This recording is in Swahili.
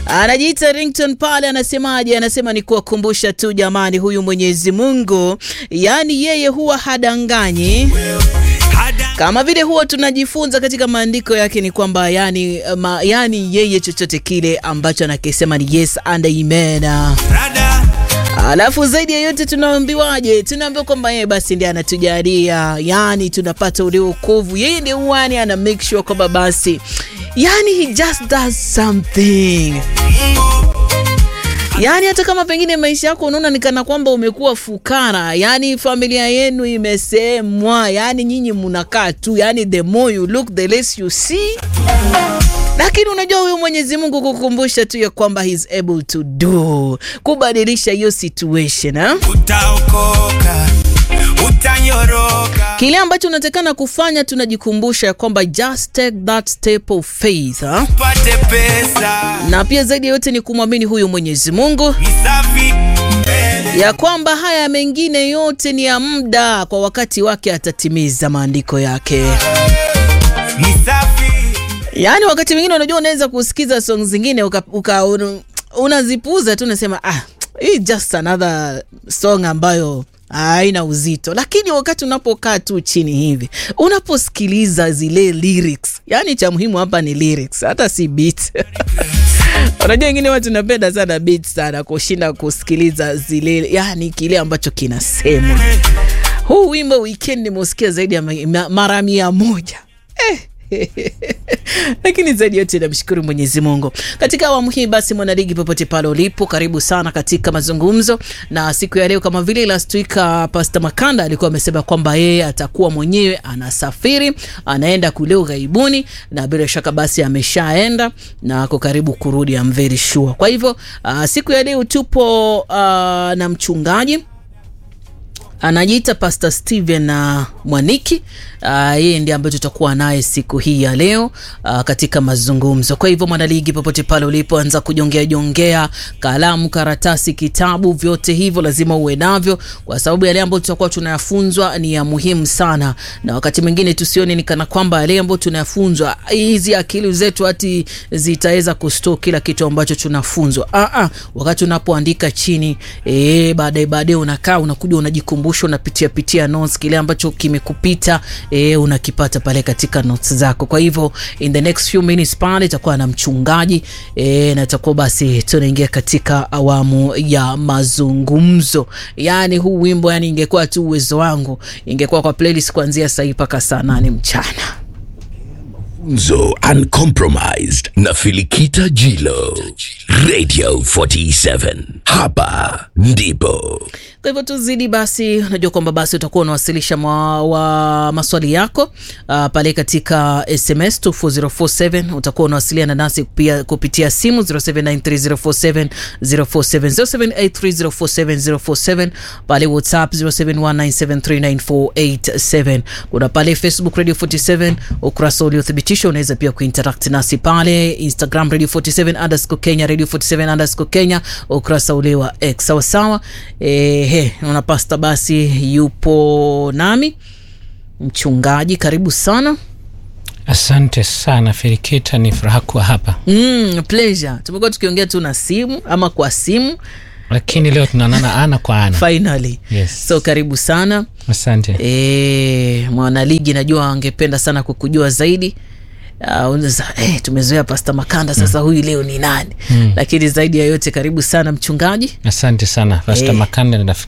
Anajiita Rington pale, anasemaje? Anasema ni kuwakumbusha tu jamani, huyu Mwenyezi Mungu, yaani yeye huwa hadanganyi kama vile huwa tunajifunza katika maandiko yake ni kwamba yani, ma, yani yeye chochote kile ambacho anakisema ni yes and amen. Alafu zaidi ya yote tunaambiwaje? Tunaambiwa kwamba yeye basi ndiye anatujalia, yani tunapata ule wokovu. Yeye ndiye uani ana make sure kwamba basi, yani he just does something Yaani hata kama pengine maisha yako unaona ni kana kwamba umekuwa fukara, yani familia yenu imesemwa, yani nyinyi mnakaa tu, yani the more you look the less you see. Lakini unajua huyu Mwenyezi Mungu kukumbusha tu ya kwamba he is able to do, kubadilisha hiyo situation ha? Utaokoka, utanyoroka. Kile ambacho unatakana kufanya tunajikumbusha kwamba just take that step of faith ha? Pate pesa Na pia zaidi ya yote ni kumwamini huyu Mwenyezi Mungu ni safi mbele. ya kwamba haya mengine yote ni ya muda, kwa wakati wake atatimiza maandiko yake. Ni safi Yaani wakati mwingine unajua, unaweza kusikiza song zingine uka, uka, un, unazipuuza tu, unasema ah, hii just another song ambayo haina uzito, lakini wakati unapokaa tu chini hivi unaposikiliza zile lyrics, yani cha muhimu hapa ni lyrics, hata si beat Unajua wengine watu napenda sana beat sana kushinda kusikiliza zile, yani kile ambacho kinasemwa. Huu wimbo weekend nimeusikia zaidi ya ma- ma- mara mia moja eh. lakini zaidi yote namshukuru Mwenyezi Mungu. Katika awamu hii basi, mwanaligi popote pale ulipo, karibu sana katika mazungumzo na siku ya leo. Kama vile last week uh, Pastor Makanda alikuwa amesema kwamba yeye atakuwa mwenyewe anasafiri, anaenda kule ughaibuni, na bila shaka basi ameshaenda na ako karibu kurudi, I'm very sure. Kwa hivyo uh, siku ya leo tupo uh, na mchungaji anajiita Pastor Steven uh, Mwaniki. Uh, yeye ndiye ambaye tutakuwa naye siku hii ya leo uh, katika mazungumzo. Kwa hivyo mwanaligi, popote pale ulipoanza kujongea jongea, kalamu, karatasi, kitabu, vyote hivyo lazima uwe navyo, kwa sababu yale ambayo tutakuwa tunayafunzwa ni ya muhimu sana, na wakati mwingine tusione ni kana kwamba yale ambayo tunayafunzwa hizi akili zetu hati zitaweza kustore kila kitu ambacho tunafunzwa. Ah, ah, wakati unapoandika chini eh, baadaye baadaye unakaa unakuja unajikumbusha, unapitia pitia notes, kile ambacho kimekupita eh, unakipata pale katika notes zako. Kwa hivyo in the next few minutes pale itakuwa na mchungaji eh, na itakuwa basi tunaingia katika awamu ya mazungumzo. Yani huu wimbo yani, ingekuwa tu uwezo wangu, ingekuwa kwa playlist kuanzia saa hii mpaka saa nane mchana. Zo Uncompromised na Filikita Jilo Radio 47 hapa ndipo Kwa hivyo tuzidi basi, unajua kwamba basi utakuwa unawasilisha mwa, wa maswali yako uh, pale katika SMS 24047 utakuwa unawasiliana nasi pia kupitia simu 0793047047 0783047047 pale WhatsApp 0719739487 kuna pale Facebook Radio 47 ukurasa uliothibitishwa, unaweza pia kuinteract nasi pale Instagram Radio 47 underscore Kenya Radio 47 underscore Kenya ukurasa ule wa X sawasawa. Ehe, naona pasta basi yupo nami mchungaji, karibu sana. Asante sana Feriketa, ni furaha kuwa hapa, Mm, pleasure. Tumekuwa tukiongea tu na simu ama kwa simu lakini leo tunaonana ana kwa ana. finally. Yes. So karibu sana. Asante. E, mwanaligi najua angependa sana kukujua zaidi. Uh, unaweza, eh, tumezoea Pasta Makanda sasa huyu leo ni nani? Lakini zaidi ya yote karibu sana mchungaji. Asante sana Pasta Eh. Makanda,